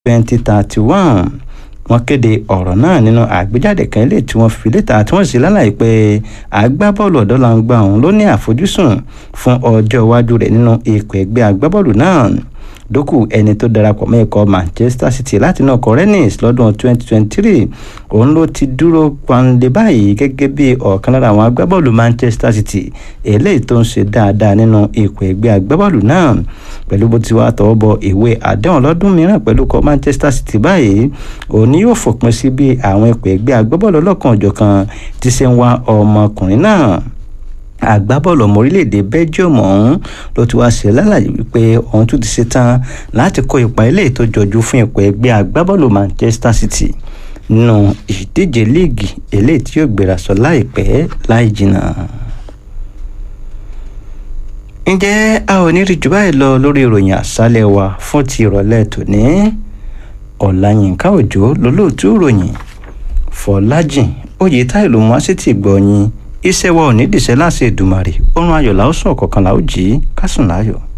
2031 wọ́n kéde ọ̀rọ̀ náà nínú àgbéjáde kan ilé tí wọ́n fi léta tí wọ́n sì lálàyé pé agbábọ́ọ̀lù ọ̀dọ́langba ọ̀hún ló ní àfojúsùn fún ọjọ́ iwájú rẹ̀ nínú ikọ̀ ẹgbẹ́ agbábọ́ọ̀lù náà dókù ẹni tó darapọ̀ mọ́ ikọ̀ manchester city láti náà kọ rennes lọ́dún 2023 òun ló ti dúró panlé báyìí gẹ́gẹ́ bí ọ̀kan lára àwọn agbábọ́ọ̀lù manchester city eléyìí tó ń ṣe dáadáa nínú ikọ̀ ẹgbẹ́ agbábọ́ọ̀lù náà pẹ̀lú bó ti wá tọwọ́ bọ ìwé àdéhùn lọ́dún mìíràn pẹ̀lú ikọ̀ manchester city báyìí òun ni yóò fòpin sí bí àwọn ikọ̀ ẹgbẹ́ agbábọ́ọ̀lù ọlọ́kan òjọ̀kan ti ṣe ń wá ọmọkùnrin náà agbábọ́ọ̀lù ọmọ orílẹ̀-èdè belgium ọ̀hún ló ti wá ṣe lálàyé wípé òun tún ti ṣetán láti kó ipa ilé tó jọjú fún ipò ẹgbẹ́ agbábọ́ọ̀lù manchester city nínú ìdíje líìgì eléyìí tí yóò gbéra sọ láìpẹ́ láì jìnnà. ǹjẹ́ a ò ní rí jù báyìí lọ lórí ìròyìn àṣálẹ̀ wa fún ti ìrọ̀lẹ́ tòní ọ̀làyínká òjò lólóòtú ìròyìn fọlájìn oyè táìlù wọn sì ti gbọ̀nyìn iṣẹ́ wa ò ní dìṣẹ́ láti Èdùmàrè oorun ayọ̀ làó sùn ọ̀kọ̀ọ̀kan làó jí kásùn láyọ̀.